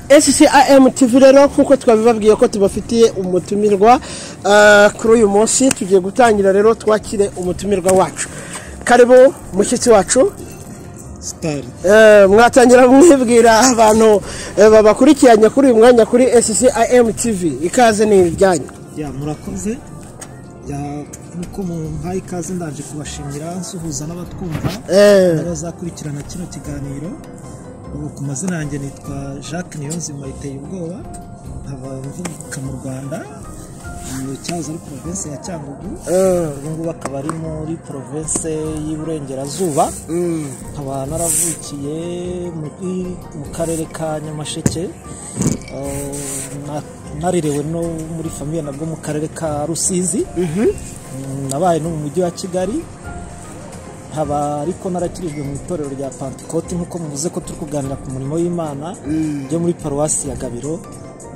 HCAM TV rero nk'uko twabibabwiye ko tubafitiye umutumirwa ah, kuri uyu munsi tugiye gutangira rero twakire umutumirwa wacu karibu mushyitsi wacu sitari Eh, mwatangira mwibwira abantu eh, babakurikiranye kuri uyu mwanya kuri HCAM TV ikaze ni ibyanyu ya murakoze ya nk'uko mumpaye ikaze ndaje kubashimira nsuhuza n'abatwumva Eh, n'abazakurikirana kino kiganiro ubu ku mazina yanjye nitwa jacques niyonzima iteye ubwoba nkaba mvuka mu rwanda mu cyahoze ari province ya cyangugu eh, ubu ngubu akaba ari muri province y'iburengerazuba mm, nkaba naravukiye muri mu karere ka nyamasheke eh, na- narerewe no muri famiye nabwo mu karere ka rusizi Mm, nabaye no mu mujyi wa kigali nkaba ariko narakirijwe mu itorero rya pantikoti nk'uko muvuze ko turi kuganira ku murimo w'imana ryo muri paruwasi ya gabiro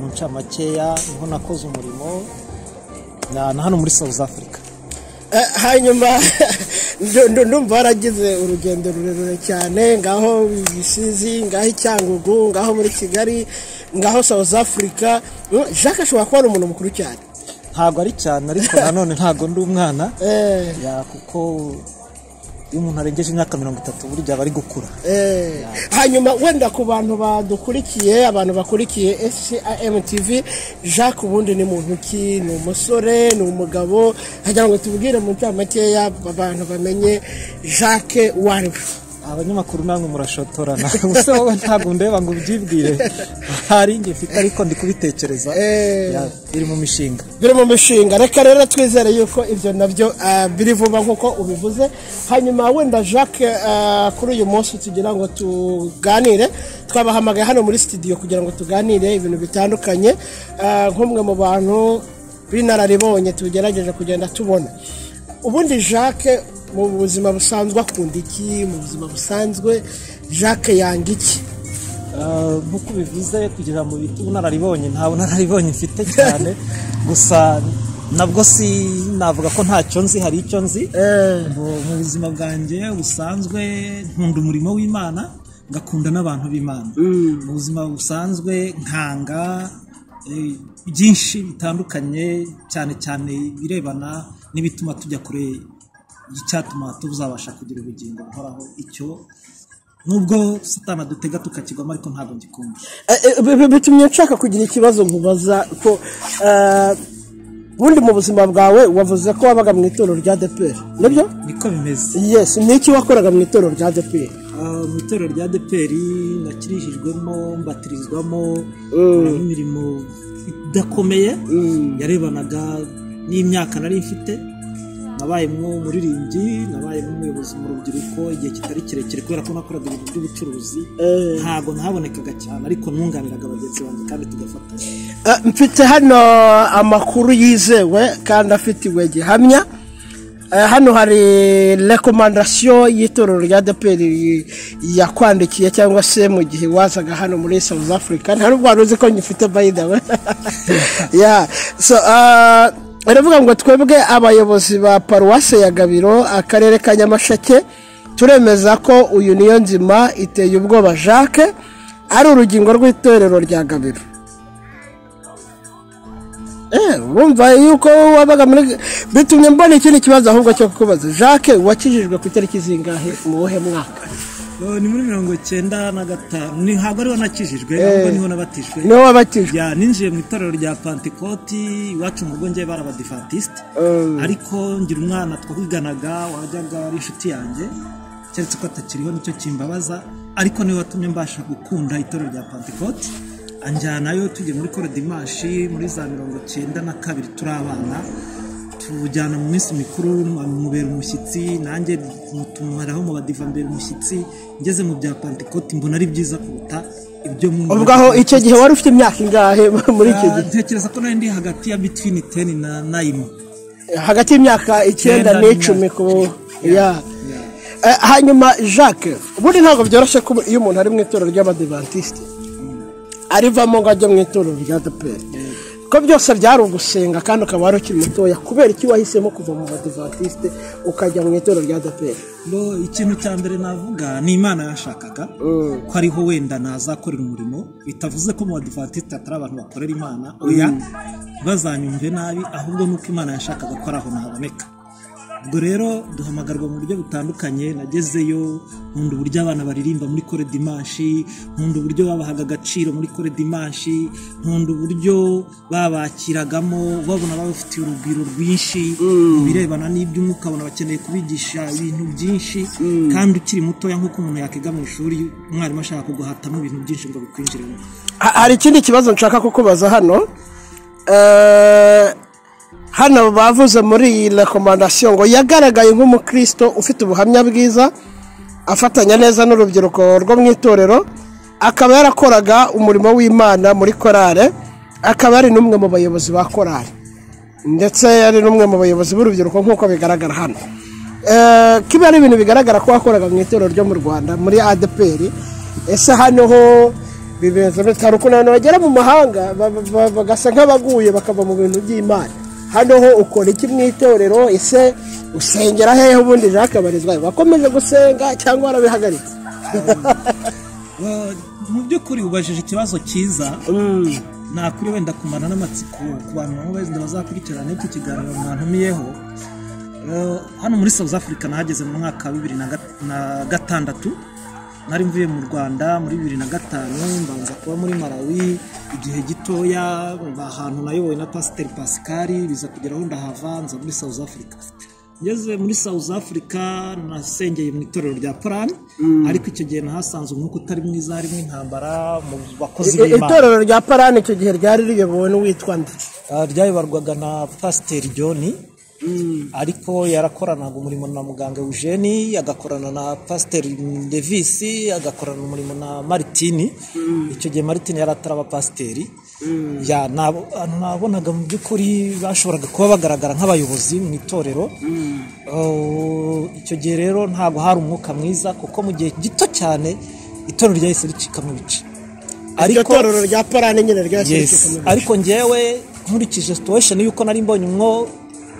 mu ncamakeya niho nakoze umurimo na na hano muri south africa Eh, hanyuma ndu- ndu- ndumva waragize urugendo rurerure cyane ngaho bisizi ngaho i cyangugu ngaho muri kigali ngaho south africa Mm, jacques ashobora kuba ari umuntu mukuru cyane ntabwo ari cyane ariko nanone ntabwo ndi umwana Eh, ya kuko iyo umuntu arengeje imyaka mirongo itatu burya aba ari gukura eh. hanyuma wenda ku bantu badukurikiye abantu bakurikiye scam tv jacques ubundi ni muntu ki ni umusore ni umugabo hagira ngo tubwire mu ncamakeya abantu bamenye jacques uwo ari we abanyamakuru namwe murashotorana gusa wowe ntabwo ndeba ngo ubyibwire hari inge mfite ariko ndi kubitekereza Eh. Ya, biri mu mishinga biri mu mishinga reka rero twizere yuko ibyo nabyo ah, biri vuba nk'uko ubivuze hanyuma wenda jacques ah, kuri uyu munsi tugira ngo tuganire twabahamagaye hano muri studio kugira ngo tuganire ibintu bitandukanye Ah, nk'umwe mu bantu b'inararibonye tugerageje kugenda tubona ubundi jacques mu buzima busanzwe akunda iki mu buzima busanzwe jacques yanga iki Ah, nk'uko ubivuze kugira ngo bite ubunararibonye nta bunararibonye mfite cyane gusa nabwo si navuga ko ntacyo nzi hari icyo nzi Eh, Mu- mu buzima bwanjye busanzwe nkunda umurimo w'imana ngakunda n'abantu b'imana mu buzima busanzwe nkanga eh, byinshi bitandukanye cyane cyane ibirebana n'ibituma tujya kure y'icyatuma tuzabasha kugira ubugingo buhoraho icyo nubwo satana dutega tukakigwamo ariko ntabwo ngikumva Eh, eh, bi- bi- bitumye nshaka kugira ikibazo nkubaza ko eh, ubundi mu buzima bwawe wavuze ko wabaga mu itorero rya DPR nibyo niko bimeze yes niki wakoraga mu itorero rya DPR Ah, mu itorero rya deperi nakirijijwemo mbatirizwamo Mm. nkoramo imirimo idakomeye Mm. yarebanaga n'imyaka nari mfite nabayemo umuririmbyi nabayemo umuyobozi mu rubyiruko igihe kitari kirekire kubera ko nakoraga ibintu by'ubucuruzi Eh. ntabwo ntabonekaga cyane ariko nunganiraga bagenzi banjye kandi tugafatanya Eh, mfite hano amakuru yizewe kandi afitiwe gihamya Eh, hano hari rekomandasiyo y'itorero rya DPR yakwandikiye cyangwa se mu gihe wazaga hano muri South Africa nta nubwo wari uzi ko ngifite by the way yeah. so, ah, baravuga ngo twebwe abayobozi ba paruwase ya gabiro akarere ka nyamasheke turemeza ko uyu niyo nzima iteye ubwoba jacques ari urugingo rw'itorero rya gabiro Eh, wumva yuko wabaga muri bitumye mbona ikindi kibazo ahubwo cyo kukubaza jacques wakijijwe ku itariki zingahe mu buhe mwaka ni muri mirongo icyenda na gatanu ni ntabwo ariho nakijijwe ahubwo niho nabatijwe niwe wabatijwe ya ninjiye mu itorero rya pantikoti iwacu mu rugo ngewe bari abadivantisite Mm. ariko ngira umwana twahiganaga wajyaga ari inshuti yanjye keretse ko atakiriho nicyo kimbabaza ariko niwe watumye mbasha gukunda itorero rya pantikoti anjyanayo tujye muri kore dimashi muri za mirongo cyenda na kabiri turi abana tujyana mu minsi mikuru mubera umushyitsi nanjye mutumaraho mubadiva mbera umushyitsi ngeze mu bya pantikoti mbona ari byiza kuruta ibyo mu ubwo aho icyo gihe wari ufite imyaka ingahe muri icyo gihe ntekereza ko nari ndi hagati ya bitwini teni na nayini hagati y'imyaka icyenda Icyenda n'icumi ku ya Eh, hanyuma jacques ubundi ntabwo byoroshye kuba iyo umuntu ari mu itorero ry'abadivantisite arivamo ngo ajye mu itorero rya deperi ko byose byari ugusenga kandi ukaba wari ukiri mutoya kubera iki wahisemo kuva mu badivantisite ukajya mu itorero rya adeperi Bo, ikintu cya mbere navuga ni imana yashakaga ko ariho wenda nazakorera umurimo bitavuze ko mu badivantiste hatari abantu bakorera imana oya bazanyumve nabi ahubwo nuko imana yashakaga ko ari aho nahaboneka ubwo rero duhamagarwa mu buryo butandukanye nagezeyo nkunda uburyo abana baririmba muri kore dimanshi nkunda uburyo babahaga agaciro muri kore dimanshi nkunda uburyo babakiragamo babona babafitiye urugwiro rwinshi mu birebana n'iby'umwuka ukabona bakeneye kubigisha ibintu byinshi kandi ukiri mutoya nk'uko umuntu yakwiga mu ishuri umwarimu ashaka kuguhatamo ibintu byinshi ngo bikwinjiremo Ha- hari ikindi kibazo nshaka kukubaza hano Eh, hano bavuze muri iyi rekomandasiyo ngo yagaragaye nk'umukristo ufite ubuhamya bwiza afatanya neza n'urubyiruko rwo mu itorero akaba yarakoraga umurimo w'imana muri korale akaba ari n'umwe mu bayobozi ba korale ndetse yari n'umwe mu bayobozi b'urubyiruko nk'uko bigaragara hano Eh, kiba ari ibintu bigaragara ko wakoraga mu itorero ryo mu rwanda muri adeperi ese hano ho bimeze bitari ukuntu abantu bagera mu mahanga ba- ba- ba- bagasa nk'abaguye bakava mu bintu by'imana hano ho ukora iki mu itorero ese usengera hehe ubundi jacques barizwayo wakomeje gusenga cyangwa warabihagaritse Well, mu by'ukuri ubajije ikibazo cyiza nakuri wenda kumara n'amatsiko ku bantu baba wenda bazakurikirana iki kiganiro mwantumiyeho Eh, hano muri south africa nahageze mu mwaka wa bibiri na ga- na gatandatu nari mvuye mu rwanda muri bibiri na gatanu mbanza kuba muri malawi igihe gitoya ahantu nayobowe na pasiteri pascal biza kugera aho ndahava nza muri south africa ngeze muri south africa nasengeye mu itorero rya polani ariko icyo gihe nahasanze umwuka utari mwiza harimo intambara mu bakozi I- b'imana itorero rya parani icyo gihe ryari riyobowe n'uwitwa nde Ah, ryayoborwaga na pasiteri john ariko yarakoranaga umurimo na muganga eugene agakorana na pasiteri devisi agakorana umurimo na maritini icyo gihe maritini yari ataraba pasiteri Ya, nabo- abantu nabonaga mu by'ukuri bashoboraga kuba bagaragara nk'abayobozi mu itorero Oh, icyo gihe rero ntabwo hari umwuka mwiza kuko mu gihe gito cyane itorero ryahise ricika mu bice iryo torero rya parani nyine ryashyizwe yes ariko njyewe nkurikije situation yuko nari mbonye umwo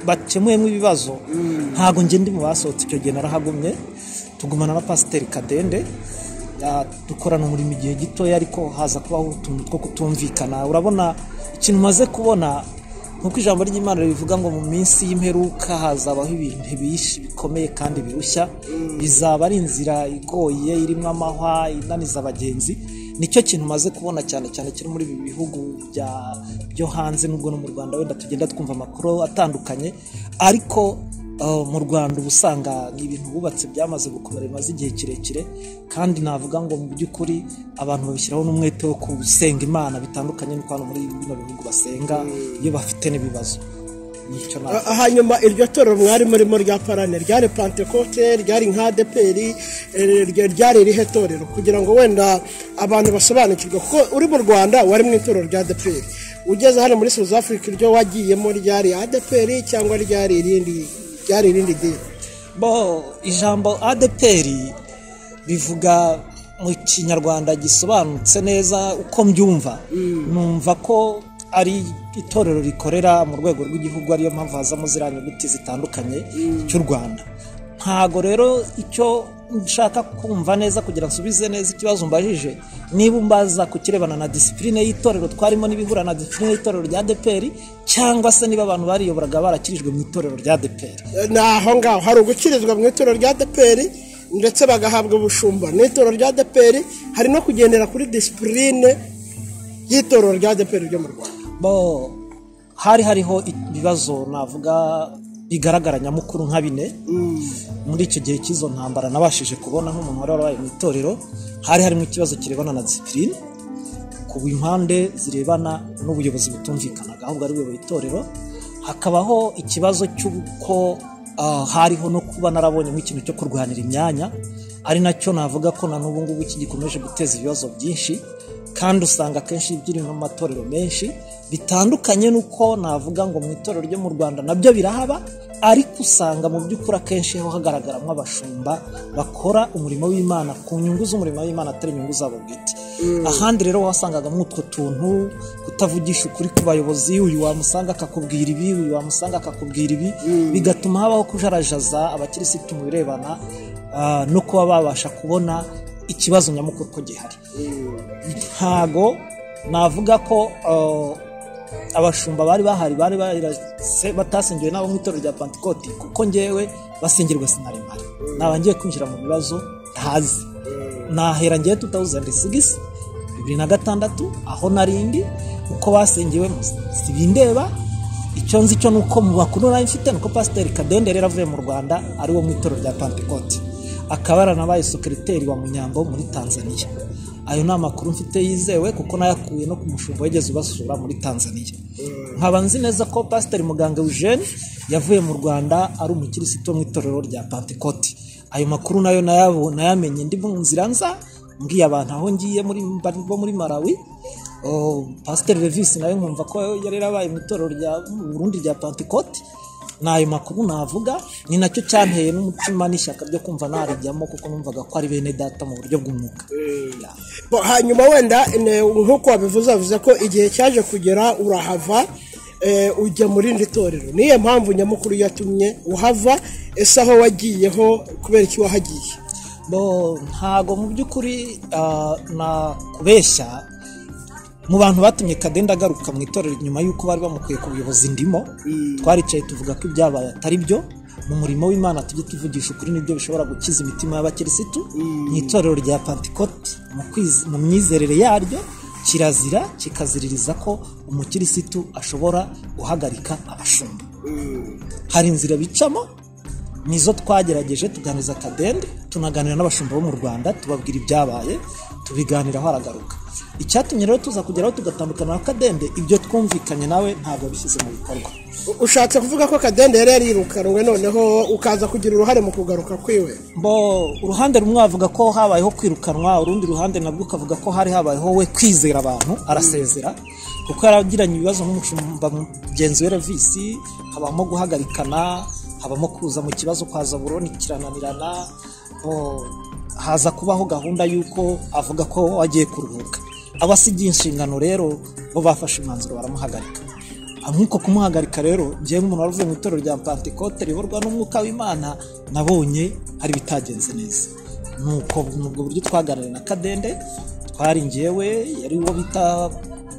bakemuyemo ibibazo ntabwo njye ndi mu basohotse icyo gihe narahagumye tugumana na pasiteri kadende Ah, dukorana umurimo igihe gitoya ariko haza kubaho utuntu two kutumvikana urabona ikintu umaze kubona nkuko ijambo ry'imana ribivuga ngo mu minsi y'imperuka hazabaho ibintu bishi bikomeye kandi birushya bizaba ari inzira igoye irimo amahwa inaniza abagenzi nicyo kintu umaze kubona cyane cyane kiri muri ibi bihugu bya- byo hanze n'ubwo no mu rwanda wenda tugenda twumva amakuru atandukanye ariko eh, mu rwanda uba usanga ni ibintu bubatse byamaze gukomera bimaze igihe kirekire kandi navuga ngo mu by'ukuri abantu babishyiraho n'umwete wo gusenga imana bitandukanye n'uko hano muri bino bihugu basenga iyo bafite n'ibibazo nicyo navuga Ha- hanyuma iryo torero mwari murimo rya parane ryari pantekote ryari nka deperi ryari irihe torero kugira ngo wenda abantu basobanukirwe kuko uri mu rwanda wari mu itorero rya deperi ugeze hano muri south africa iryo wagiyemo ryari adeperi cyangwa ryari irindi ryari irindi dini bo ijambo adeperi bivuga mu kinyarwanda gisobanutse neza uko mbyumva numva ko ari itorero rikorera mu rwego rw'igihugu ariyo mpamvu hazamo ziriya nyuguti zitandukanye cy'u rwanda ntago rero icyo nshaka kumva neza kugira nsubize neza ikibazo mbajije niba umbaza ku kirebana na disipurine y'itorero twarimo n'ibihura na disipurine y'itorero rya deperi cyangwa se niba abantu bariyoboraga barakirijwe mu itorero rya deperi ni aho ngaho hari ugukirizwa mu itorero rya deperi ndetse bagahabwa ubushumba mu itorero rya deperi hari no kugendera kuri disipurine y'itorero rya deperi ryo mu rwanda bo hari hariho ibibazo navuga bigaragara nyamukuru nka bine muri icyo gihe cy'izo ntambara nabashije kubona nk'umuntu wari warabaye mu itorero hari harimo ikibazo kirebana na disipurine ku impande zirebana n'ubuyobozi butumvikanaga ahubwo ari buyobora itorero hakabaho ikibazo cy'uko ah, hariho no kuba narabonye nk'ikintu cyo kurwanira imyanya ari nacyo navuga ko na n'ubu ngubu kigikomeje guteza ibibazo byinshi kandi usanga akenshi biri mu matorero menshi bitandukanye n'uko navuga ngo mu itorero ryo mu rwanda nabyo birahaba ariko usanga mu by'ukuri akenshi ho hagaragaramo abashumba bakora umurimo w'imana ku nyungu z'umurimo w'imana atari inyungu zabo bwite ahandi rero wasangaga nk'utwo tuntu kutavugisha ukuri ku bayobozi uyu wamusanga akakubwira ibi uyu wamusanga akakubwira ibi bigatuma habaho kujarajaza abakirisitu mu birebana ah, no kuba babasha kubona ikibazo nyamukuru ko gihari ntago navuga ko ah, abashumba bari bahari bari barase- batasengewe nabo mu itorero rya pantikoti kuko ngewe basengerwa sinarimara naba ngiye kwinjira mu bibazo ntazi nahera ngewe 2006 bibiri na gatandatu aho narindi uko basengewe sibindeba icyo nzi cyo ni uko mu bakuru nari mfite ni uko pasiteri kadende rero avuye mu rwanda ari wo mu itorero rya pantikoti akaba yaranabaye sekereteri wa munyambo muri tanzania ayo ni amakuru mfite yizewe kuko nayakuye no ku mushumba wigeze ubasura muri tanzania nkaba nzi neza ko pasiteri muganga eugene yavuye mu rwanda ari umukirisitu wo mu itorero rya pantikoti ayo makuru nayo nayabu- nayamenye ndi mu nzira nza mbwiye abantu aho ngiye muri, bari bo muri malawi Oh, pasiteri revisi nayo nkumva ko yari yarabaye mu itorero rya mu burundi rya pantikoti ni ayo makuru navuga ni nacyo cyanteye n'umutima n'ishyaka ryo kumva narijyamo kuko numvaga ko ari bene data mu buryo bw'umwuka Ya. Bo, hanyuma wenda ne- nk'uko wabivuze avuze ko igihe cyaje kugera urahava eh, ujya mu rindi torero niyo mpamvu nyamukuru yatumye uhava ese aho wagiyeho kubera iki wahagiye bo ntago mu by'ukuri ah, nakubeshya mu bantu batumye kadenda agaruka mu itorero nyuma y'uko bari bamukuye ku buyobozi ndimo twaricaye tuvuga ko ibyabaye atari byo mu murimo w'imana tujye tuvugisha ukuri nibyo bishobora gukiza imitima y'abakirisitu mu itorero rya pantikoti mu kwiz- mu myizerere yaryo kirazira kikaziririza ko umukirisitu ashobora guhagarika abashumba hari inzira bicamo nizo twagerageje tuganiriza kadende tunaganira n'abashumba bo mu rwanda tubabwira ibyabaye tubiganiraho aragaruka icyatumye rero tuza kugeraho tugatandukana na kadende ibyo twumvikanye nawe ntabwo yabishyize mu bikorwa U- ushatse kuvuga ko kadende yari yarirukanwe noneho ukaza kugira uruhare mu kugaruka kwiwe bo uruhande rumwe avuga ko habayeho kwirukanwa urundi ruhande nabwo ukavuga ko hari habayeho we kwizera abantu arasezera kuko yaragiranye ibibazo nk'umushumba mugenzi we revisi habamo guhagarikana habamo kuza mu kibazo kwa zaburoni kirananirana bo, haza kubaho gahunda y'uko avuga ko agiye kuruhuka abasigiye inshingano rero bo bafashe umwanzuro baramuhagarika nk'uko kumuhagarika rero ngewe nk'umuntu wari uvuye mu itorero rya pantekote riyoborwa n'umwuka w'imana nabonye hari ibitagenze neza nuko ubwo buryo twaganiriye na kadende twari ngewe yari uwo bita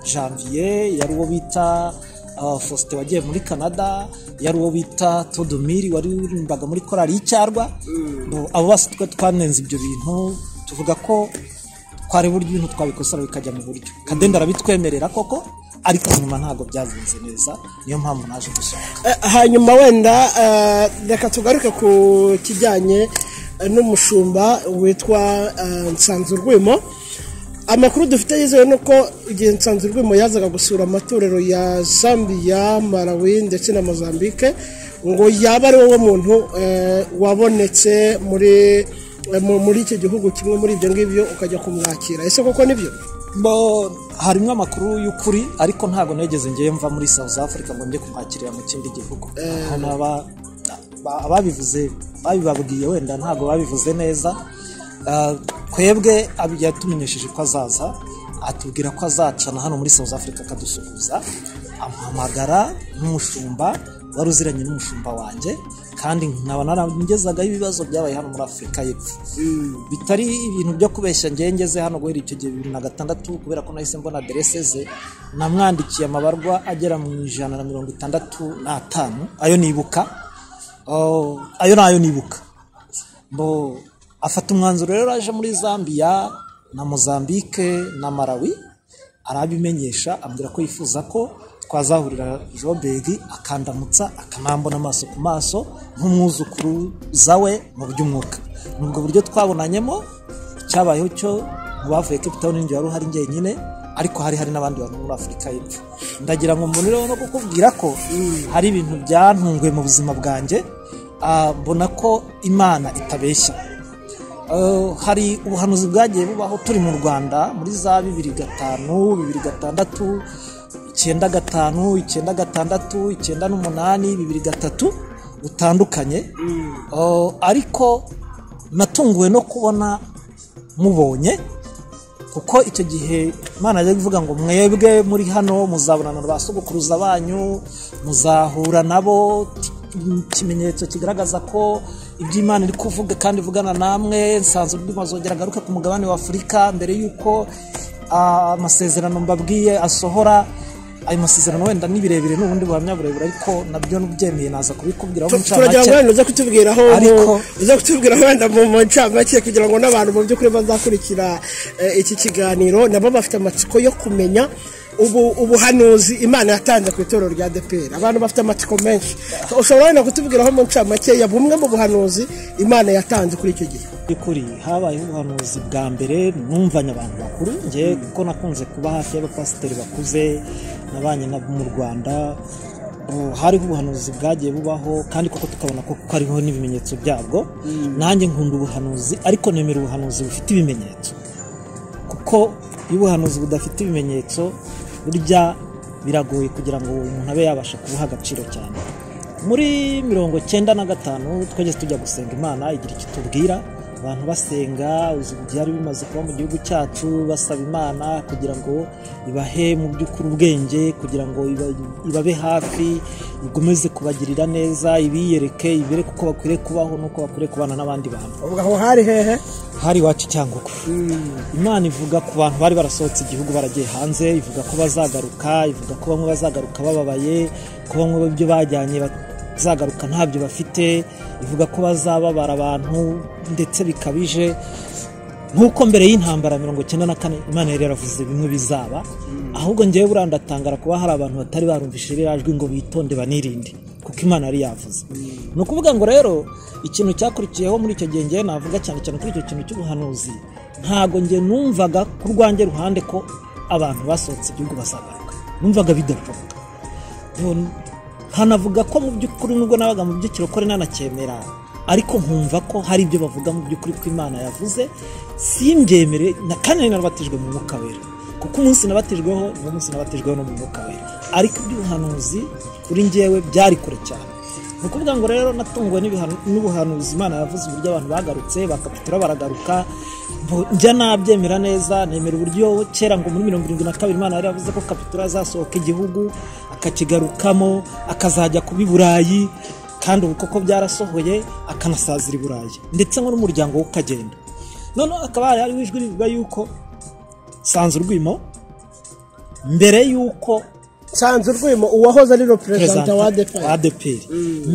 janvier yari uwo bita ah, faustin wagiye muri canada yari uwo bita todomiri wari uririmbaga muri korali y'icyarwa Bo- abo bose twe twanenze ibyo bintu tuvuga ko twareba uburyo ibintu twabikosora bikajya mu buryo kadenda arabitwemerera koko ariko nyuma ntabwo byagenze neza niyo mpamvu naje gusohoka Eh, hanyuma wenda eh, reka tugaruke ku kijyanye eh, n'umushumba witwa eh, nsanzurwimo amakuru dufite yizewe ni uko igihe nsanzurwimo yazaga gusura amatorero ya zambia malawi ndetse na mozambique ngo yaba ari wowe muntu eh, wabonetse muri eh, mu- muri icyo gihugu kimwe muri ibyo ngibyo ukajya kumwakira ese koko nibyo bo harimo amakuru y'ukuri ariko ntabwo nageze ngewe mva muri south africa ngo njye kumwakirira mu kindi gihugu hano aba- ba- ababivuze babibabwiye wenda ntabwo babivuze neza Ah, twebwe abi- yatumenyesheje ko azaza atubwira ko azacana hano muri south africa akadusuhuza amuhamagara n'umushumba wari uziranye n'umushumba wanjye kandi nkaba narangezagaho ibibazo byabaye hano muri afurika y'epfo bitari ibintu byo kubeshya ngewe ngeze hano guhera icyo gihe bibiri na gatandatu kubera ko nahise mbona aderese ze namwandikiye amabarwa agera mu ijana na mirongo itandatu n'atanu ayo nibuka Oh, ayo ni ayo nibuka bo afata umwanzuro rero aje muri zambia na mozambique na malawi arabimenyesha ambwira ko yifuza ko twazahurira joberi akandamutsa akanambona amaso ku maso nk'umwuzukuru zawe mu by'umwuka ni ubwo buryo twabonanyemo cyabayeho cyo mu bavuye cape town ninjye wari uhari njyenyine ariko hari hari n'abandi bantu muri afurika y'epfo ndagira ngo mbonereho no kukubwira ko hari ibintu byantunguye mu buzima bwanjye Ah, mbona ko imana itabeshya Eh, hari ubuhanuzi bwagiye bubaho turi mu rwanda muri za bibiri gatanu bibiri gatandatu icyenda gatanu icyenda gatandatu icyenda n'umunani bibiri gatatu butandukanye Eh, ariko natunguwe no kubona mubonye kuko icyo gihe imana ajya kuvuga ngo mwebwe muri hano muzabonana na ba sogokuruza banyu muzahura nabo ikimenyetso kigaragaza ko iby'imana iri kuvuga kandi ivugana namwe nsanzwe mazongera agaruke ku mugabane wa afurika mbere y'uko ah, amasezerano mbabwiye asohora ayo masezerano wenda ni birebire n'ubundi buhamya burebure ariko nabyo nubyemeye naza kubikubwiraho mu turagira ngo ncamake wenda uze kutubwiraho Ariko- uze kutubwira wenda mu mu ncamake kugira ngo n'abantu mu by'ukuri bazakurikira eh, iki kiganiro nabo bafite amatsiko yo kumenya ubu ubuhanuzi imana yatanze ku itorero rya deperi abantu bafite amatsiko menshi ushobora wenda kutubwiraho mu ncamake ya bumwe mu buhanuzi imana yatanze kuri icyo gihe by'ukuri habayeho ubuhanuzi bwa mbere numvanye abantu bakuru njye kuko nakunze kuba hafi y'abapasiteri bakuze nabanye nabo mu rwanda Oh, hariho ubuhanuzi bwagiye bubaho kandi koko tukabona ko kuko hariho n'ibimenyetso byabwo nanjye nkunda ubuhanuzi ariko nemera ubuhanuzi bufite ibimenyetso kuko iyo ubuhanuzi budafite ibimenyetso burya biragoye kugira ngo umuntu abe yabasha kubuha agaciro cyane muri mirongo cyenda na gatanu twageze tujya gusenga imana igira icyo tubwira abantu basenga uzi byari bimaze kuba mu gihugu cyacu basaba imana kugira ngo ibahe mu by'ukuri ubwenge kugira ngo iba- ibabe hafi ikomeze kubagirira neza ibiyereke ibereke uko bakwiriye kubaho n'uko bakwiriye kubana n'abandi bantu ubu aho hari hehe hari iwacu cyangugu imana ivuga ku bantu bari barasohotse igihugu baragiye hanze ivuga ko bazagaruka ivuga ko bamwe bazagaruka bababaye ko bamwe ibyo bajyanye bazagaruka ntabyo bafite ivuga ko bazababara abantu ndetse bikabije nk'uko mbere y'intambara mirongo cyenda na kane imana yari yaravuze bimwe bizaba ahubwo ngewe buriya ndatangara kuba hari abantu batari barumvise ririya jwi ngo bitonde banirinde kuko imana yari yavuze ni ukuvuga ngo rero ikintu cyakurikiyeho muri icyo gihe ngewe navuga cyane cyane kuri icyo kintu cy'ubuhanuzi ntago nge numvaga ku rwanjye ruhande ko abantu basohotse igihugu bazagaruka numvaga bidashoboka Ubu hanavuga ko mu by'ukuri nubwo nabaga mu by'ikirokore nanacyemera ariko nkumva ko hari ibyo bavuga mu by'ukuri ko imana yavuze simbyemere na kandi nari narabatijwe mu mwuka wera kuko umunsi nabatijweho ni umunsi nabatijweho no mu mwuka wera ariko iby'ubuhanuzi kuri njyewe byari kure cyane ni ukuvuga ngo rero natunguwe n'ibihanu- n'ubuhanuzi imana yavuze uburyo abantu bagarutse bakapitura baragaruka mbo- njya nabyemera neza nemera uburyo kera ngo muri mirongo irindwi na kabiri imana yari yavuze ko kapitura azasohoka igihugu akakigarukamo akazajya kuba i burayi kandi ubu koko byarasohoye akanasazira i burayi ndetse ngo n'umuryango we ukagenda noneho hakaba hari hariho ijwi rivuga yuko sanze urwimo mbere y'uko nsanze urwimo uwahoze ari reperezida perezida wa wa deperi ADEPR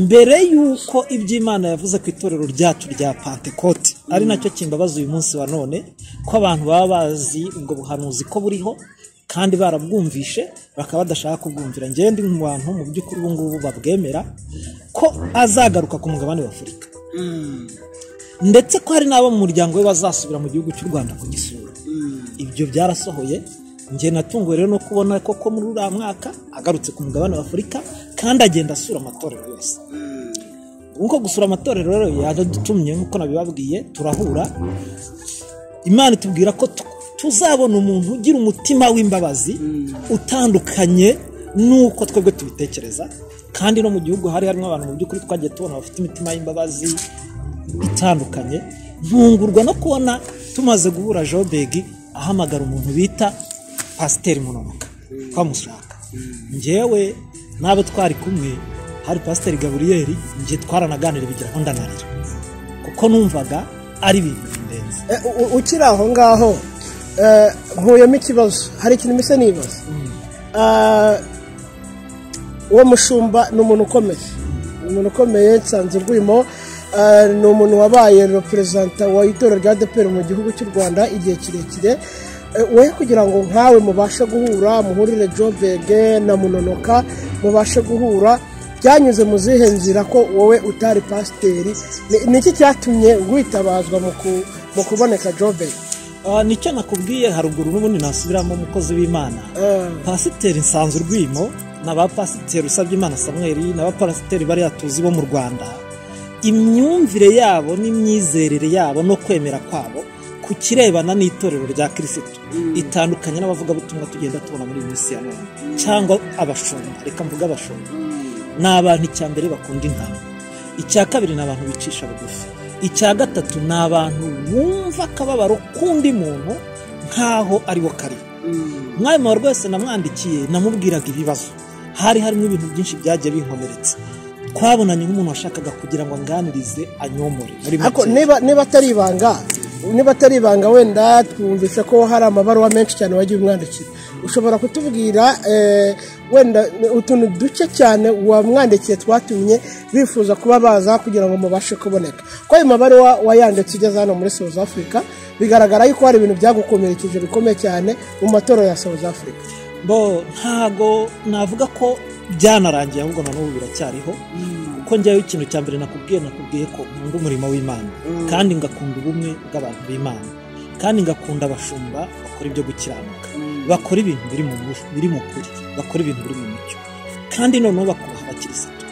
mbere y'uko iby'imana yavuze ku itorero ryacu rya pantekote ari nacyo kimbabaza uyu munsi wa none ko abantu baba bazi ubwo buhanuzi ko buriho kandi barabwumvishe bakaba badashaka kubwumvira njyewe ndi mu bantu mu by'ukuri ubu ngubu babwemera ko azagaruka ku mugabane wa afurika ndetse ko hari n'abo mu muryango we bazasubira mu gihugu cy'u rwanda kugisura ibyo byarasohoye njye natunguwe rero no kubona koko muri uriya mwaka agarutse ku mugabane wa afurika kandi agenda asura amatorero yose nkuko gusura amatorero rero yaradutumye nkuko nabibabwiye turahura imana itubwira ko tu- tuzabona umuntu ugira umutima w'imbabazi utandukanye n'uko twebwe tubitekereza kandi no mu gihugu hari harimo abantu mu by'ukuri twagiye tubona bafite imitima y'imbabazi itandukanye ntungurwa no kubona tumaze guhura jobegi ahamagara umuntu bita pasiteri munonoka twamushaka njyewe n'abo twari kumwe hari pasiteri gaburiyeri njye twaranaganira bigira aho ndanarira kuko numvaga ari ibintu bindenze Eh, u- u- ukiri aho ngaho eh, nkuyemo ikibazo hari ikintu mise nibaza Ah, uwo mushumba ni umuntu ukomeye ni umuntu ukomeye nsanze urwimo Ah, ni umuntu wabaye reperezanta wa itorero rya deperi mu gihugu cy'u rwanda igihe kirekire Eh, we kugira ngo nkawe mubashe guhura muhurire jobege na munonoka mubashe guhura byanyuze mu zihe nzira ko wowe utari pasiteri Ni- ni iki cyatumye witabazwa mu ku- mu kuboneka jobege Ah, nicyo nakubwiye haruguru n'ubundi nasubiramo umukozi w'imana pasiteri nsanze urwimo n'abapasiteri usabye imana samweri n'abapasiteri bariya tuzi bo mu rwanda imyumvire yabo n'imyizerere yabo no kwemera kwabo ku kirebana n'itorero rya kirisitu itandukanye n'abavugabutumwa tugenda tubona muri iyi minsi ya none cyangwa abashumba reka mvuge abashumba ni abantu icya mbere bakunda intama icya kabiri ni abantu bicisha bugufi icya gatatu ni abantu bumva akababaro k'undi muntu nk'aho ari we kari umwami wawe rwose namwandikiye namubwiraga ibibazo hari harimo ibintu byinshi byagiye binkomeretsa twabonanye nk'umuntu washakaga kugira ngo anganirize anyomore muri Ariko make. niba niba atari ibanga niba atari ibanga wenda twumvise ko hari amabaruwa menshi cyane wagiye umwandikira ushobora kutubwira eh, wenda utuntu duke cyane wamwandikiye twatumye bifuza kuba baza kugira ngo mubashe kuboneka ko ayo mabaruwa wayanditse ugeze hano muri south africa bigaragara yuko hari ibintu byagukomerekeje bikomeye cyane mu matorero ya south africa bo ntago navuga ko byanarangiye ahubwo na n'ubu biracyariho kuko njyayo ikintu cya mbere nakubwiye nakubwiye ko nkunda umurimo w'imana kandi ngakunda ubumwe bw'abantu b'imana kandi ngakunda abashumba bakora ibyo gukiranuka bakora ibintu biri mu mu- biri mu kuri bakora ibintu biri mu mucyo kandi noneho bakubaha abakirisitu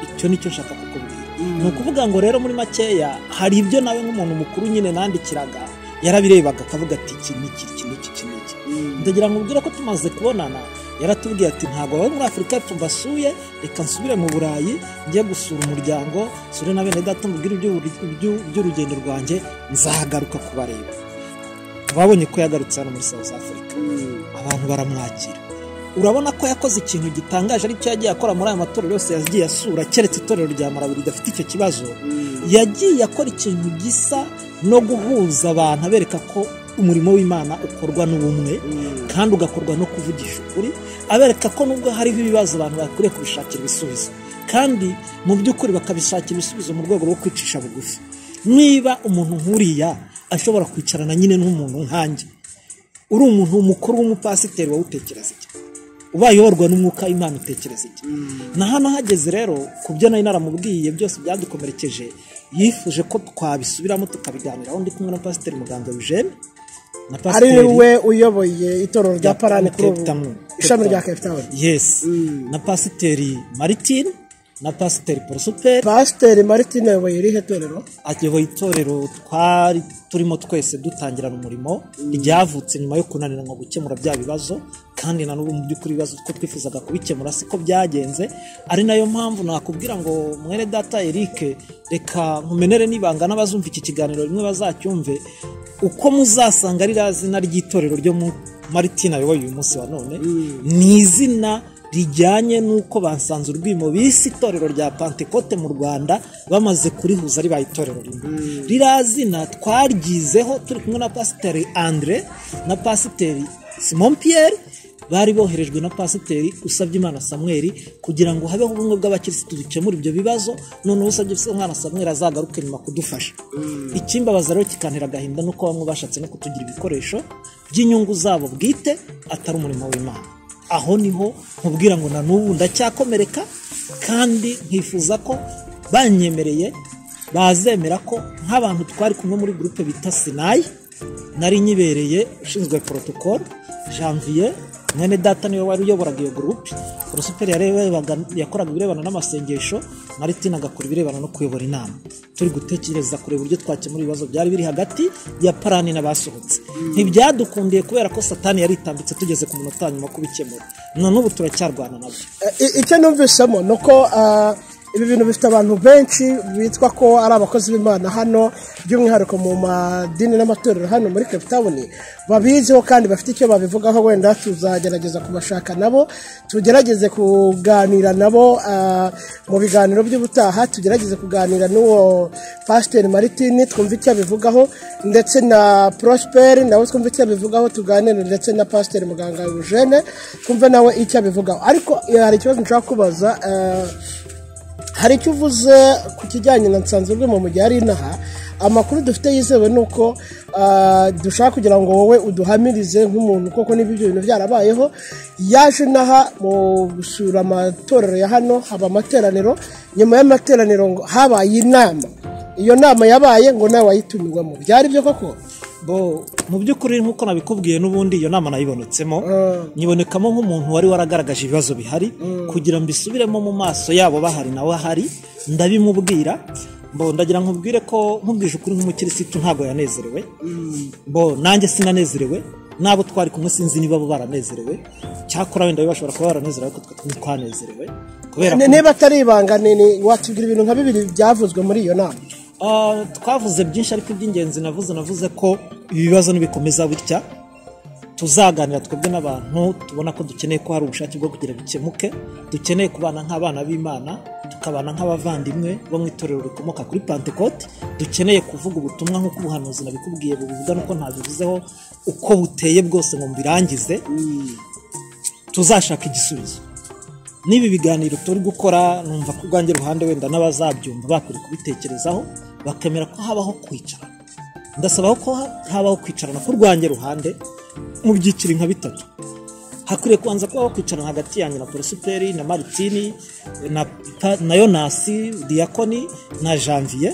icyo nicyo nshaka kukubwira ni ukuvuga ngo rero muri makeya hari ibyo nawe nk'umuntu mukuru nyine nandikiraga yarabirebaga akavuga ati iki n'iki iki n'iki iki n'iki ndagira ngo ubwire ko tumaze kubonana yaratubwiye ati ntabwo abawe muri afurika y'epfo mbasuye reka nsubire mu burayi njye gusura umuryango nsure na bene data mubwire iby'ubur- iby'u- iby'urugendo rwanjye nzagaruka kubareba babonye ko yagarutse hano muri south africa abantu baramwakira urabona ko yakoze ikintu gitangaje aricyo yagiye akora muri aya matorero yose yagiye asura keretse itorero rya marabiri ridafite icyo kibazo yagiye akora ikintu gisa no guhuza abantu abereka ko umurimo w'imana ukorwa n'ubumwe kandi ugakorwa no kuvugisha ukuri abereka ko nubwo hariho ibibazo abantu bakwiriye kubishakira ibisubizo kandi mu by'ukuri bakabishakira ibisubizo mu rwego rwo kwicisha bugufi niba umuntu nk'uriya ashobora kwicarana nyine n'umuntu nkanjye uri umuntu mukuru w'umupasiteri wawutekereza iki ubaye uyoborwa n'umwuka w'imana utekereza iki na hano hageze rero ku byo nari naramubwiye byose byadukomerekeje yifuje ko twabisubiramo tukabiganiraho ndi kumwe na pasiteri muganga eugene na ari we uyoboye itorero rya parani kuri ubu Cape Town. ishami rya Cape cape town yes na pasiteri maritine na pasiteri porosuperi pasiteri martin ayoboye irihe torero ayoboye itorero twari turimo twese dutangirana umurimo ryavutse nyuma yo kunanirana gukemura bya bibazo kandi na n'ubu mu by'ukuri ibibazo two twifuzaga kubikemura siko byagenze ari nayo mpamvu nakubwira ngo mwene data Eric reka nkumenere n'ibanga n'abazumva iki kiganiro rimwe bazacyumve uko muzasanga ririya zina ry'itorero ryo mu maritina ayoboye uyu munsi wa none ni izina rijyanye n'uko basanze urwimo bise itorero rya pantekote mu rwanda bamaze kurihuza ribaye itorero rimwe ririya zina twaryizeho turi kumwe na pasiteri andre na pasiteri simon pierre bari boherejwe na pasiteri usabye imana samweli kugira ngo habeho ubumwe bw'abakirisitu dukemura ibyo bibazo noneho usabye umwana samweli azagaruke nyuma kudufasha ikimbabaza rero kikantera agahinda nuko bamwe bashatse no kutugira ibikoresho by'inyungu zabo bwite atari umurimo w'imana aho niho nkubwira ngo na n'ubu ndacyakomereka kandi nkifuza ko banyemereye bazemera ko nk'abantu twari kumwe muri gurupe bita sinayi nari nyibereye ushinzwe porotokoro janvier mwene data niwe wari uyoboraga iyo gurupe porosiperi yarebaga- yakoraga ibirebana n'amasengesho maritina agakora ibirebana no kuyobora inama turi gutekereza kureba uburyo twakemura ibibazo byari biri hagati ya parani n'abasohotse ntibyadukundiye kubera ko satani yaritambitse tugeze ku munota wa nyuma wo kubikemura na n'ubu turacyarwana nabyo I- icyo numvisemo ni uko ah, ibi bintu bifite abantu benshi bitwa ko ari abakozi b'imana hano by'umwihariko mu madini n'amatorero hano muri cape town babiziho kandi bafite icyo babivugaho wenda tuzagerageza kubashaka nabo tugerageze kuganira nabo ah, mu biganiro by'ubutaha tugerageze kuganira n'uwo pasiteri maritini twumve icyo abivugaho ndetse na prosperi nawe twumve icyo abivugaho tuganire ndetse na pasiteri muganga eugene twumve nawe icyo abivugaho ariko eh, hari ikibazo nshaka kubaza eh, hari icyo uvuze ku kijyanye na nsanzwe mu gihe ari inaha amakuru dufite yizewe ni uko ah, dushaka kugira ngo wowe uduhamirize nk'umuntu koko niba ibyo bintu byarabayeho yaje inaha mu gusura amatorero ya hano haba amateraniro nyuma y'amateraniro ngo habaye inama iyo nama yabaye ngo nawe wayitumiwemo byari byo koko bo mu by'ukuri nk'uko nabikubwiye n'ubundi iyo nama nayibonetsemo nyibonekamo nk'umuntu wari waragaragaje ibibazo bihari kugira ngo mbisubiremo mu maso yabo bahari nawe ahari ndabimubwira bo ndagira nkubwire ko nkubwije ukuri nk'umukirisitu ntabwo yanezerewe bo nanjye sinanezerewe n'abo twari kumwe sinzi niba bo baranezerewe cyakora wenda bo bashobora kuba baranezerewe ariko twe ntitwanezerewe kubera niba atari ibanga ni ni watubwira ibintu nka bibiri byavuzwe muri iyo nama Ah, twavuze byinshi ariko iby'ingenzi navuze navuze ko ibibazo nibikomeza bitya tuzaganira twebwe n'abantu tubona ko dukeneye ko hari ubushake bwo kugira bikemuke dukeneye kubana nk'abana b'imana tukabana nk'abavandimwe bo mu itorero rikomoka kuri pantekote dukeneye kuvuga ubutumwa nk'uko ubuhanuzi nabikubwiye bubivuga nuko ntabivuzeho uko buteye bwose ngo mbirangize tuzashaka igisubizo n'ibi biganiro turi gukora numva ku rwange ruhande wenda n'abazabyumva bakwiriye kubitekerezaho bakemera ko habaho kwicarana ndasabaho ko ha- habaho kwicarana ku rwange ruhande mu byiciro nka bitatu hakwiriye kubanza kubaho kwicarana hagati yanjye na porosiperi na maritini na, Pa- na yonasi diyakoni na janvier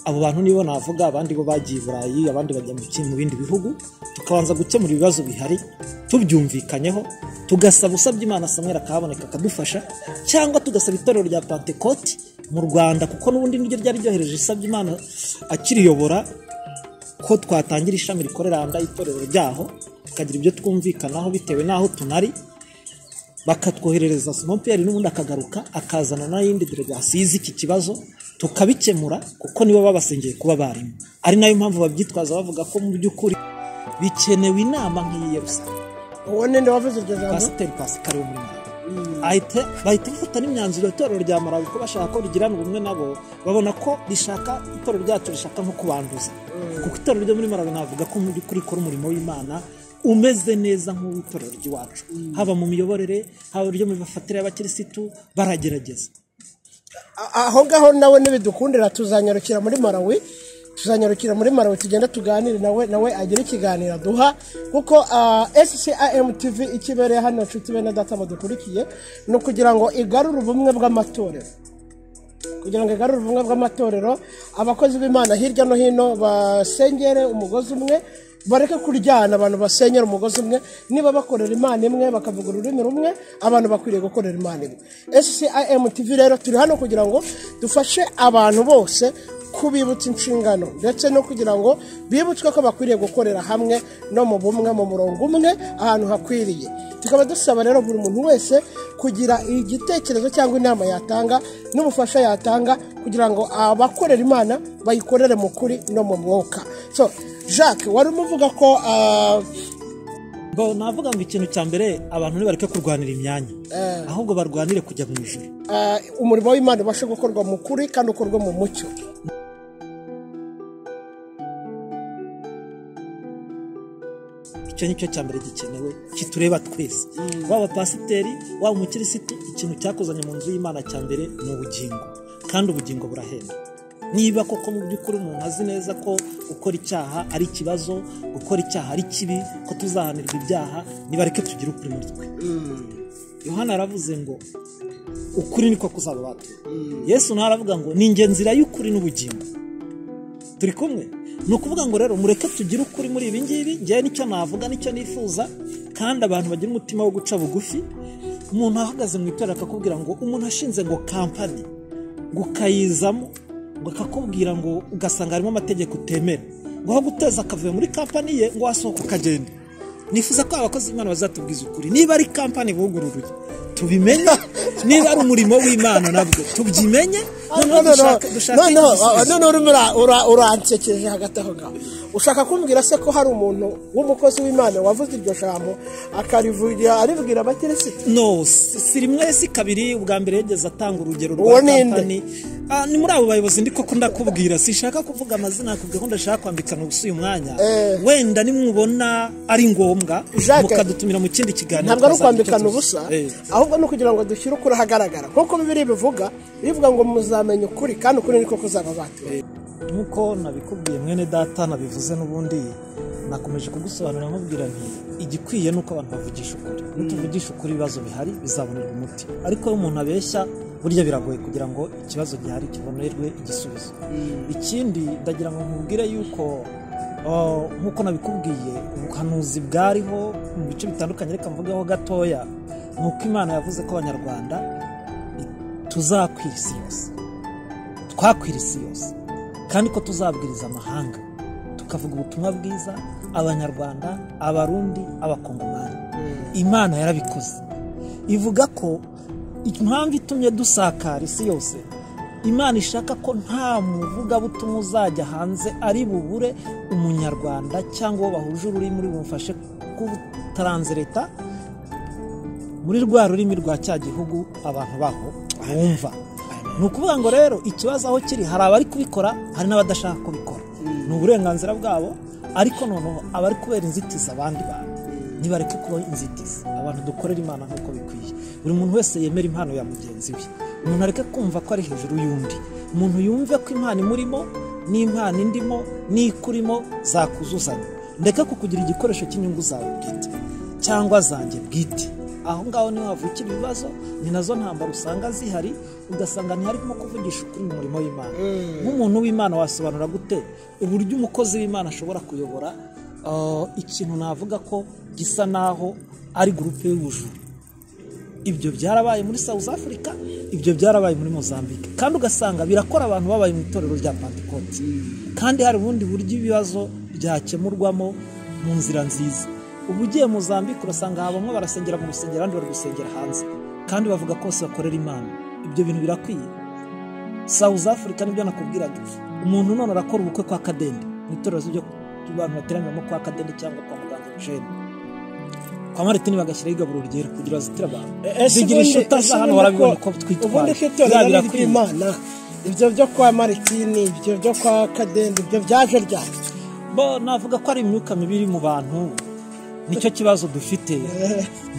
abo bantu nibo navuga abandi bo bagiye i burayi abandi bajya mu kindi- mu bindi bihugu tukabanza gukemura ibibazo bihari tubyumvikanyeho tugasaba usabye imana samwera akahaboneka akadufasha cyangwa tugasaba itorero rya pantekoti mu rwanda kuko n'ubundi niryo ryari ryohereje isabye imana akiriyobora ko twatangira ishami rikorera hanze y'itorero ryaho tukagira ibyo twumvikanaho bitewe n'aho tunari bakatwoherereza simopiyeri n'ubundi akagaruka akazana n'ayindi delegasiyo izi iki kibazo tukabikemura kuko nibo babasengeye kuba barimo ari nayo mpamvu babyitwaza bavuga ko mu by'ukuri bikenewe inama nk'iyi ya rusange uwo ninde wavuze iryo jambo pasiteri pasikari wo muri malawi Ahita- bahita bafata n'imyanzuro itorero rya malawi ko bashaka ko rigirana ubumwe nabo babona ko rishaka itorero ryacu rishaka nko kubanduza kuko itorero ryo muri malawi navuga ko mu by'ukuri ikora umurimo w'imana umeze neza nk'uw'itorero ry'iwacu haba mu miyoborere haba iryo mu mifatire y'abakirisitu baragerageza A- aho ngaho nawe ntibidukundira tuzanyarukira muri marawi tuzanyarukira muri marawi tugenda tuganire nawe nawe agire ikiganiro aduha kuko scam tv ikibereye hano inshuti bene data mudukurikiye ni ukugira ngo igarure ubumwe bw'amatorero kugira ngo igarure ubumwe bw'amatorero abakozi b'imana hirya no hino basengere umugozi umwe bareke kuryana abantu basenyera umugozi umwe niba bakorera imana imwe bakavuga ururimi rumwe abantu bakwiriye gukorera imana imwe scim tv rero turi hano kugira ngo dufashe abantu bose kubibutsa inshingano ndetse no kugira ngo bibutswe ko bakwiriye gukorera hamwe no mu bumwe mu murongo umwe ahantu hakwiriye tukaba dusaba rero buri muntu wese kugira igitekerezo cyangwa inama yatanga n'ubufasha yatanga kugira ngo abakorera imana bayikorere mu kuri no mu mwuka so jacques wari urimo uvuga ko ah, Bo, navuga ngo ikintu cya mbere abantu ntibareke kurwanira imyanya ahubwo barwanire kujya mu ijuru ah, umurimo w'imana ubasha gukorwa mu kuri kandi ukorwa mu mucyo icyo ni cyo cya mbere gikenewe kitureba twese waba pasiteri waba umukirisitu ikintu cyakuzanye mu nzu y'imana cya mbere ni ubugingo kandi ubugingo burahenda niba koko mu by'ukuri umuntu azi neza ko gukora icyaha ari ikibazo gukora icyaha ari kibi ko tuzahanirwa ibyaha nibareke tugire ukuri muri twe yohana yaravuze ngo ukuri niko kuzaba batuye yesu nawe aravuga ngo ni ingenzi nzira y'ukuri n'ubugingo turi kumwe ni ukuvuga ngo rero mureke tugire ukuri muri ibi ngibi ngewe nicyo navuga nicyo nifuza kandi abantu bagira umutima wo guca bugufi umuntu ahagaze mu itorero akakubwira ngo umuntu ashinze ngo kampani ngo ukayizamo ngo akakubwira ngo ugasanga harimo amategeko utemera ngo aho guteza akavuyo muri kampani ye ngo wasohoka ukagenda nifuza ko abakozi b'imana bazatubwiza ukuri niba ari kampani bugururuye tubimenye niba ari umurimo w'imana nabwo tubyimenye noneho dushake dushake noneho igisubizo. noneho urimo ura- ura- uransekeje hagati aho ngaho ushaka kumbwira se ko hari umuntu w'umukozi w'imana wavuze iryo jambo akarivugira aribwira abakirisita no si si rimwe si kabiri ubwa mbere yageze atanga urugero Uwo rwa ni kampani Ah, ni muri abo bayobozi ndi koko ndakubwira sinshaka kuvuga amazina nakubwira ko ndashaka kwambikana ubusa uyu mwanya Eh. wenda nimubona ari ngombwa Jacques, mukadutumira mu kindi kiganiro ntabwo ari tukazagira icyo ukwambikana tuzi. ubusa Eh. ahubwo ni ukugira ngo dushyire ukuri ahagaragara nk'uko bibiri bivuga bivuga ngo muzamenye ukuri kandi ukuri niko kuzaba batuye nk'uko nabikubwiye mwene data nabivuze n'ubundi nakomeje kugusobanurira nkubwira nti igikwiye ni uko abantu bavugisha ukuri nituvugisha ukuri ibibazo bihari bizabonerwa umuti ariko iyo umuntu abeshya burya biragoye kugira ngo ikibazo gihari kibonerwe igisubizo ikindi ndagira ngo nkubwire yuko oh, nk'uko nabikubwiye ubuhanuzi bwariho mu bice bitandukanye reka mvugeho gatoya ni uko imana yavuze ko abanyarwanda tuzakwira isi yose twakwira isi yose kandi ko tuzabwiriza amahanga tukavuga ubutumwa bwiza abanyarwanda abarundi abakongomani imana yarabikoze ivuga ko impamvu itumye dusakara isi yose imana ishaka ko nta muvugabutumwa uzajya hanze ari bubure umunyarwanda cyangwa uwo bahuje ururimi uri bumufashe kubutaranzireta muri rwa rurimi rwa cya gihugu abantu baho bumva ni ukuvuga ngo rero ikibazo aho kiri hari abari kubikora hari n'abadashaka kubikora ni uburenganzira bwabo ariko noneho abari kubera inzitizi abandi bantu ntibareke kuba inzitizi abantu dukorera imana nk'uko bikwiye buri muntu wese yemera impano ya mugenzi we umuntu areke kumva ko ari hejuru y'undi umuntu yumve ko impano imurimo n'impano indimo n'ikurimo zakuzuzanya ndeke kukugira igikoresho cy'inyungu zawe bwite cyangwa zanjye bwite aho ngaho niho havukira ibibazo ni nazo ntambara usanga zihari ugasanga ntiharimo kuvugisha ukuri mu murimo w'imana nk'umuntu w'imana wasobanura gute uburyo umukozi w'imana ashobora kuyobora Uh, ikintu navuga ko gisa naho ari gurupe y'ubujura ibyo byarabaye muri south africa ibyo byarabaye muri mozambique kandi ugasanga birakora abantu babaye mu itorero rya pantekote kandi hari ubundi buryo ibibazo byakemurwamo mu nzira nziza ubu ugiye mozambique urasanga aha bamwe barasengera mu rusengero abandi bari gusengera hanze kandi bavuga ko bose bakorera imana ibyo bintu birakwiye south africa nibyo nakubwiraga umuntu none arakora ubukwe kwa kadende mu itorero ryo abantu bateraniramo kwa kadende cyangwa kwa muganga jene kwa maritini bagashyiraho igaburo ryera kugira zitire abantu zigira inshuti za hano barabibona ko ubundi twitwaye ko itorero ari birakwiye. iry'imana ibyo byo kwa maritini ibyo byo kwa kadende ibyo byaje ryari bo navuga ko ari imyuka mibi iri mu bantu nicyo kibazo dufite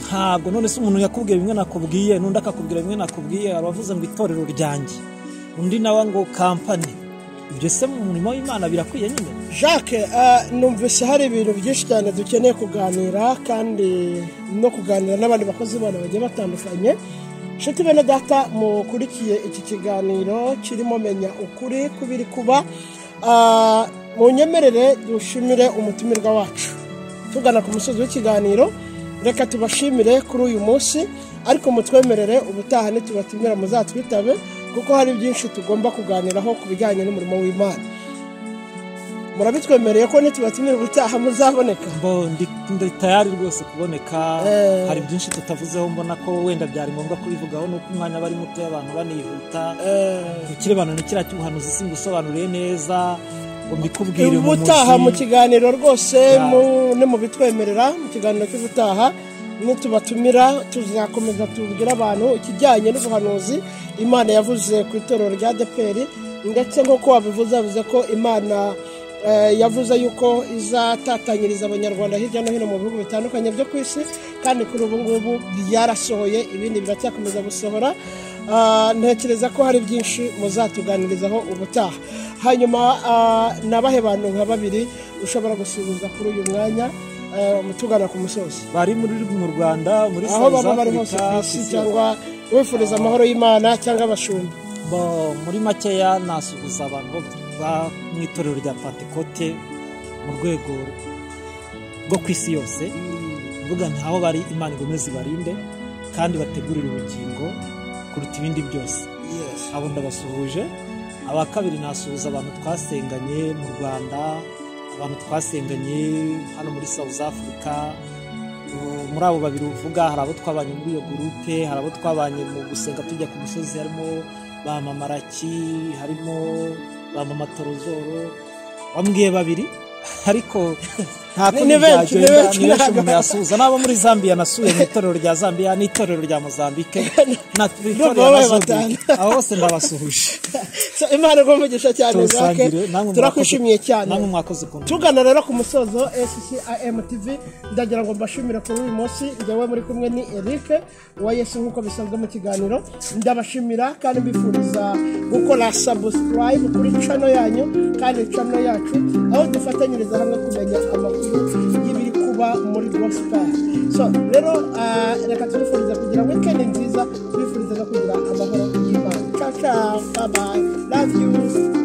ntabwo none se umuntu yakubwiye bimwe nakubwiye n'undi akakubwira bimwe nakubwiye hari abavuze ngo itorero ryanjye undi nawe ngo kampani ibyo se mu murimo w'imana birakwiye nyine jacques eh, numvise hari ibintu byinshi cyane dukeneye kuganira kandi no kuganira n'abandi bakozi bana bagiye batandukanye inshuti bene data mukurikiye iki kiganiro kirimo menya ukuri kubiri kuba Ah, munyemerere dushimire umutumirwa wacu tugana ku musozi w'ikiganiro reka tubashimire kuri uyu munsi ariko mutwemerere ubutaha nitubatumira muzatwitabe kuko hari byinshi tugomba kuganiraho ku bijyanye n'umurimo w'imana murabitwemereye ko nitubatumira ubutaha muzaboneka bo ndi ndi tayari rwose kuboneka Eh. hari byinshi tutavuzeho mbona ko wenda byari ngombwa kubivugaho nuko umwanya bari muto abantu banihuta ikirebano ni kiriya cy'ubuhanuzi singusobanuriye neza ngo mbikubwire mu ubutaha mu muzi kiganiro rwose Ya. mu- ni mu bitwemerera mu kiganiro cy'ubutaha nitubatumira tuzakomeza tubwire abantu ikijyanye n'ubuhanuzi imana yavuze ku itorero rya deperi ndetse nk'uko wabivuze yavuze ko imana eh, yavuze yuko izatatanyiriza abanyarwanda hirya no hino mu bihugu bitandukanye byo ku isi kandi kuri ubu ngubu byarasohoye ibindi biracyakomeza gusohora Ah, ntekereza ko hari byinshi muzatuganirizaho ubutaha hanyuma ah, nabahe bantu nka babiri ushobora gusubiza kuri uyu mwanya eh, mutugana ku musozi bari muri mu rwanda muri aho South baba bari hose Africa, ku isi kw'isi cyangwa wifuriza amahoro y'imana cyangwa abashumba Bo, muri makeya nasuhuza abantu bo ba- mu itorero rya pantekote mu rwego rwo ku isi yose mvuga nti aho bari imana igomeze ibarinde kandi bategurire ubugingo kuruta ibindi byose abo ndabasuhuje aba kabiri nasuhuza abantu twasenganye mu rwanda abantu twasenganye hano muri south africa Uh, muri abo babiri uvuga hari abo twabanye muri iyo gurupe hari abo twabanye mu gusenga tujya ku musozi harimo ba mamaraki harimo ba mama torozoro bambwiye babiri ariko nta kundi Ni benshi, ni byagenda benshi, ni benshi ntabwo- umuntu yasuhuza n'abo muri zambia nasuye mu itorero rya zambia n'itorero rya mozambike Ndumva na itorero babaye na zambike batanu. abo bose ndabasuhuje So, imana igomba umugisha cyane zake turasangire namwe turakwishimiye cyane namwe mwakoze ukuntu tugana rero ku musozo SCIM TV ndagira ngo mbashimire kuri uyu munsi njyewe muri kumwe ni Eric wa Yesu nk'uko bisanzwe mu kiganiro ndabashimira kandi mbifuriza gukora subscribe kuri cano yanyu kandi cano yacu aho dufatanyiriza hamwe kumenya amakuru y'ibiri kuba muri gospel so rero ah, reka tubifuriza kugira weekend nziza tubifuriza no kugira amahoro y'imana ciao ciao bye bye love you